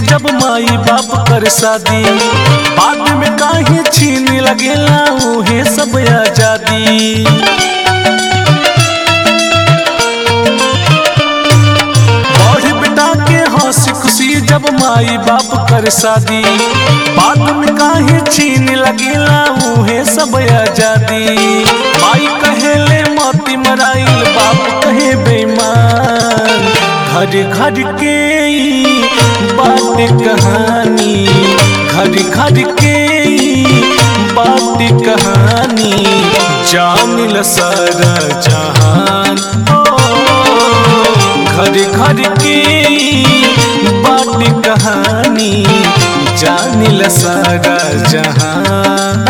जब माई बाप कर शादी बाद में काहे छीन लगेला उहे सब आजादी बड़ बेटा के हंसी खुशी जब माई बाप कर शादी बाद में काहे छीन लगेला उहे सब आजादी माई कहेले मोती मराइल बाप कहे बेईमान घर घर के ई बात कहानी घर घर के ई बात कहानी जानिल सारा जहान ओ, घर घर के ई बात कहानी जानिल सारा जहान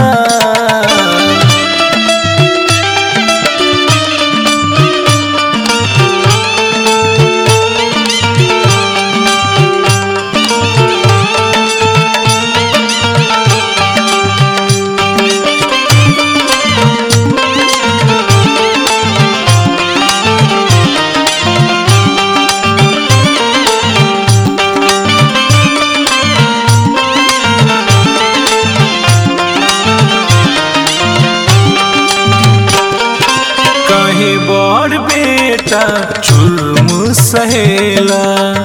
कहीं बड़ बेटा जुल्म सहेला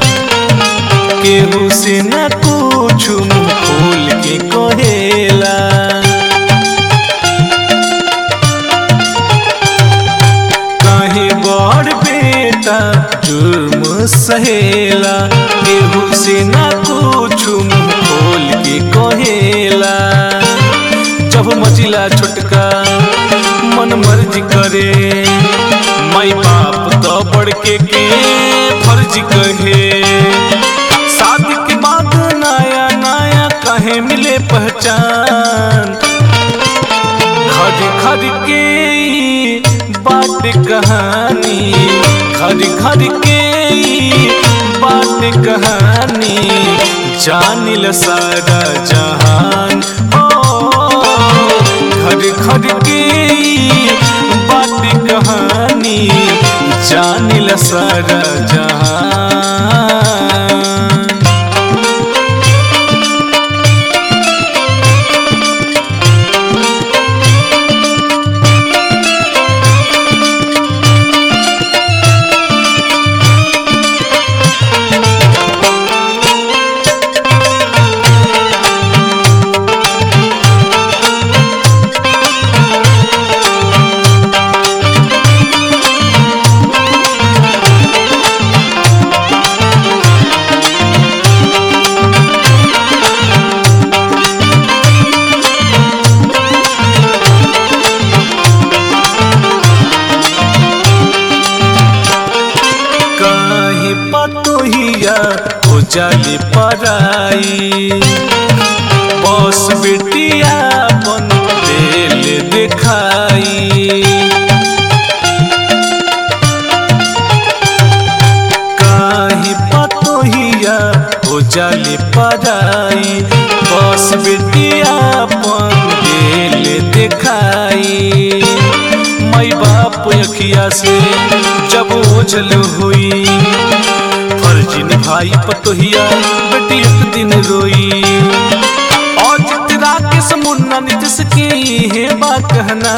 केहू से न कुछ मुंह खोल के कहेला कहीं बड़ बेटा जुल्म सहेला केहू से न कुछ मुंह खोल के कहेला जब मचिला छोटका मन मर्जी करे माई बाप तो बढ़ के के फर्ज कहे शादी के बाद नया नया कहे मिले पहचान खर खर के ई बात कहानी खर खर के ई बात कहानी जानिल सारा जहान ओ घर घर के ई बात कहानी जानिल सारा जहान काहे पतोहिया हो जाली पराई बस बेटिया बन दिल दिखाई काहे पतोहिया हो जाली पराई बस बेटिया बन दिल दिखाई माई बाप अखिया से जब ओझल हुई फर्ज निभाई पतोहिया बेटी एक दिन रोई और जितरा के समुन्ना निजस के है बा कहना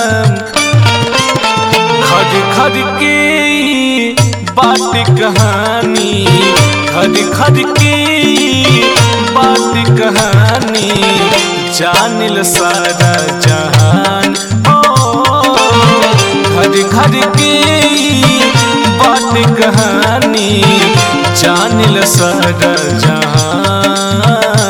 खर खर के ई बात कहानी खर खर के ई बात कहानी जानिल सारा जहान ओ घर घर के ई बात कहानी जानिल सारा जहान